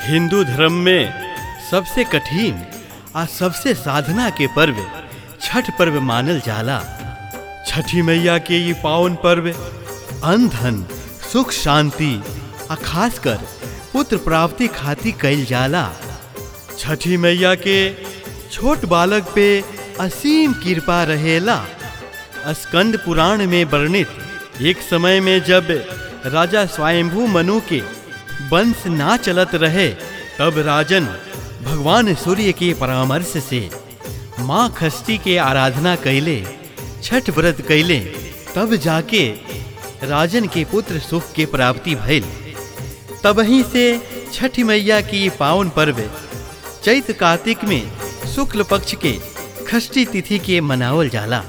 हिंदू धर्म में सबसे कठिन आ सबसे साधना के पर्व छठ पर्व मानल जाला छठी मैया के ये पावन पर्व अन्न धन सुख शांति आ खासकर पुत्र प्राप्ति खातिर कइल जाला छठी मैया के छोट बालक पे असीम कृपा रहेला स्कंद पुराण में वर्णित एक समय में जब राजा स्वयंभू मनु के वंश ना चलत रहे तब राजन भगवान सूर्य के परामर्श से माँ खष्टी के आराधना कैले छठ व्रत कैले तब जाके राजन के पुत्र सुख के प्राप्ति भइल तबही से छठ मैया की पावन पर्व चैत कार्तिक में शुक्ल पक्ष के खष्टी तिथि के मनावल जाला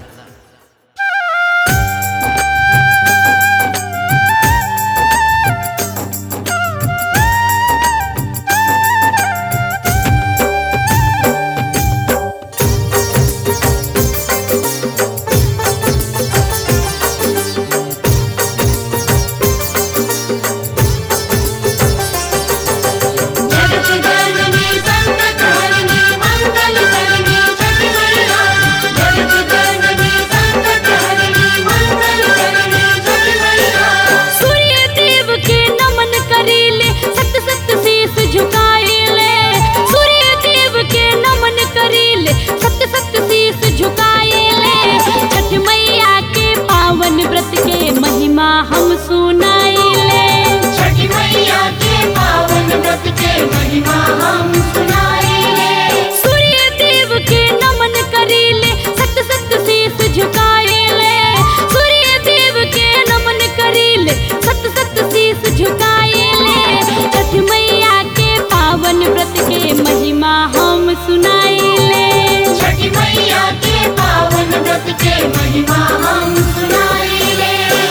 जगत जननी संकट हरनी मंगल करनी छठ मैया जगत जननी संकट हरनी मंगल करनी छठ मैया सूर्य देव के नमन करीले सत सत शीस झुकाएले सूर्य देव के नमन करीले सत सत शीस झुकाएले छठ मैया के पावन व्रत के महिमा हम सुनाएले छठ मैया के पावन व्रत के महिमा हम सुनाएंगे सूर्य देव के नमन करीले सत सत शीस झुकाएले सूर्य देव के नमन करीले सत सत शीस झुकाएले छठ मैया के पावन व्रत के महिमा हम सुनाएले छठ मैया के पावन व्रत के महिमा हम सुनाएंगे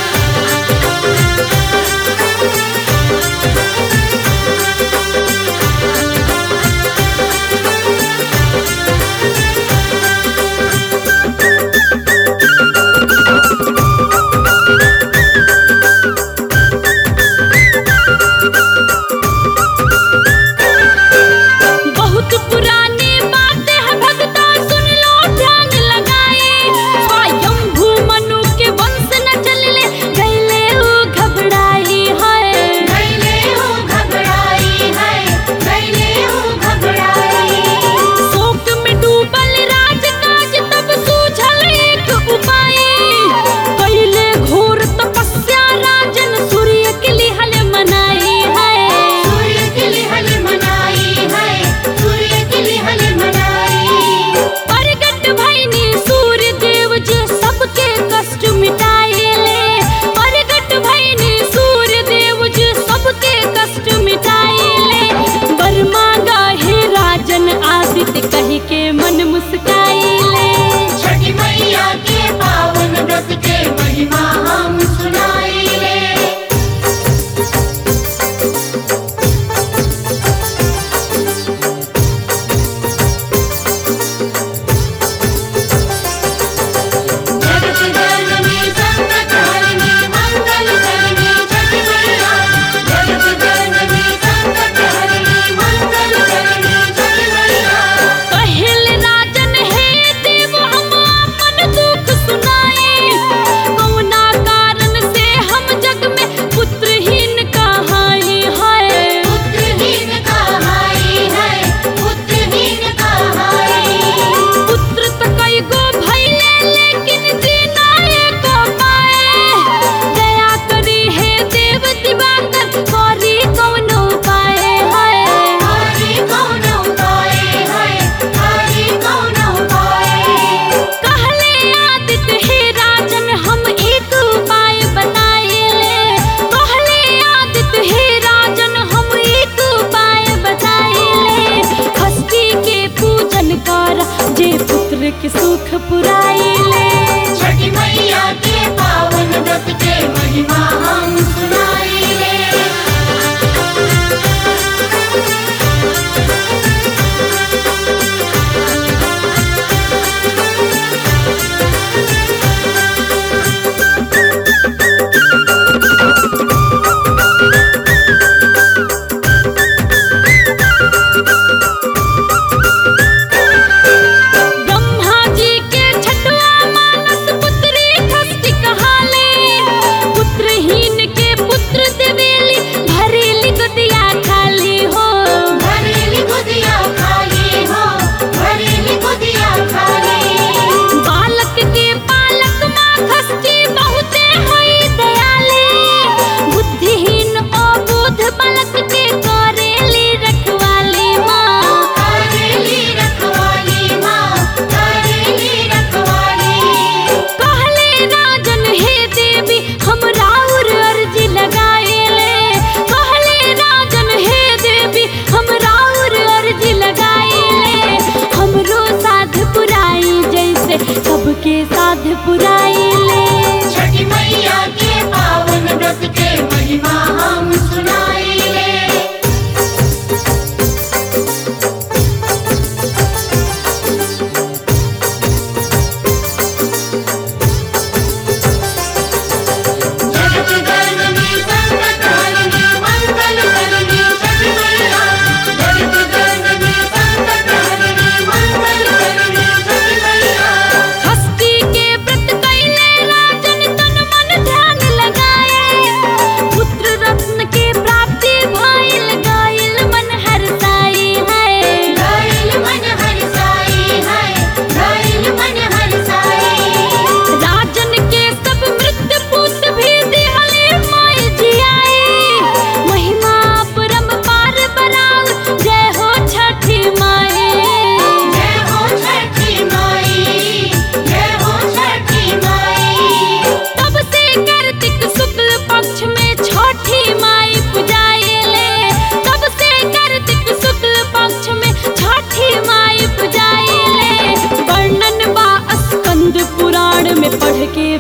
बहुत पुरानी बातें हैं भगता सुन लो ध्यान लगाए स्वयं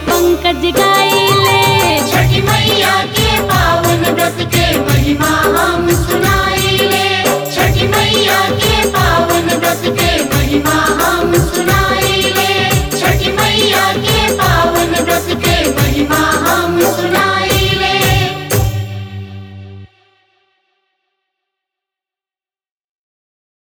पंकज